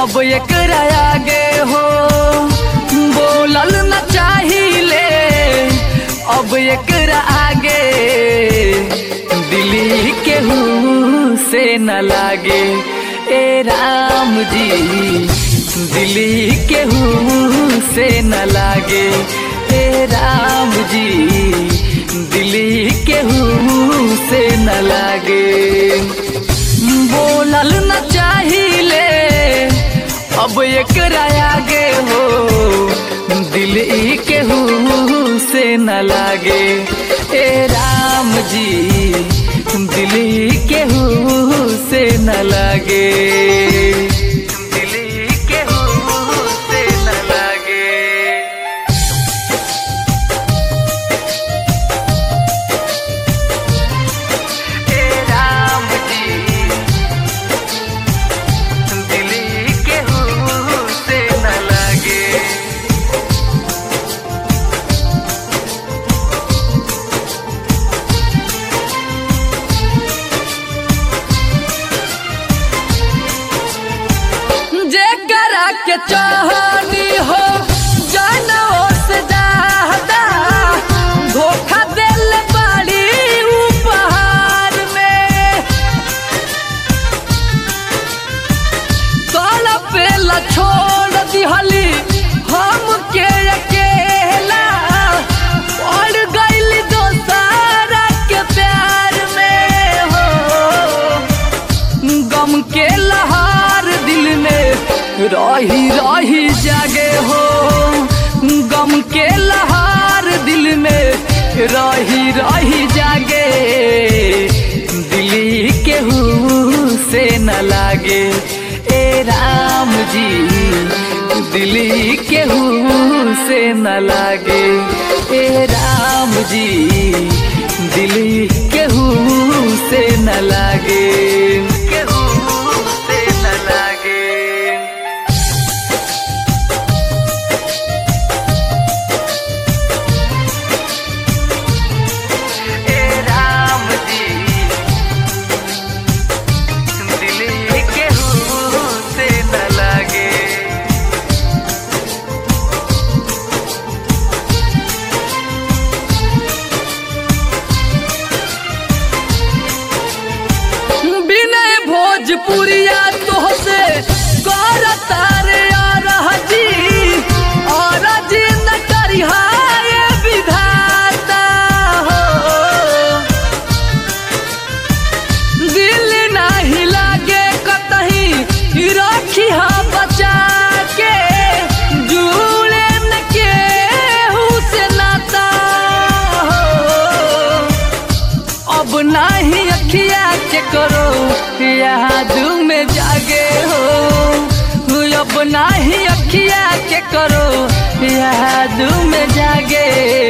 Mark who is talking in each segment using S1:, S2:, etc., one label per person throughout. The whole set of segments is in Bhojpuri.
S1: अब एकरा आगे हो बोलल न चाहिले अब एकरा आगे दिली केहू से न लागे ए राम जी दिली केहू से न लागे ए राम जी दिली केहू से न लागे बोलल न चाहिले अब एकरा आगे हो दिल ई केहू से न लागे ए राम जी दिल ई केहू से न लागे दिल ई केहू से न लागे ए राम जी दिली केहू से न लागे जेकरा के चाहनी हो जानो से ज्यादा धोखा दिल बड़ी उपहार में तोला पेला छोड़ दिहली हम के अकेला पड़ गईली दोसारा के प्यार में हो गम के लहार दिल में रही रही जागे हो गम के लहार दिल में रही रही जागे दिली केहू से न लागे ए राम जी दिली केहू से न लागे ए राम जी दिली केहू से न लागे केहू से न लागे ए राम जी दिली केहू से न लागे विनय भोजपुरिया तोहसे कर तारे आ जी और जी न करिहाए विधाता हो दिल नाही लागे कतही रखी बचा के जुड़े न केहू से नाता हो अब नाही अखिया के करो याद में जागे हो अब नाही अखिया के करो याद में जागे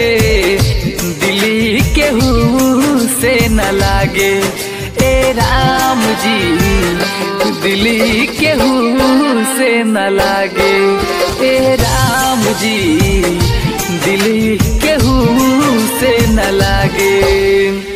S1: दिली केहू से न लागे ए राम जी दिली केहू से न लागे ए राम जी दिली केहू से न लागे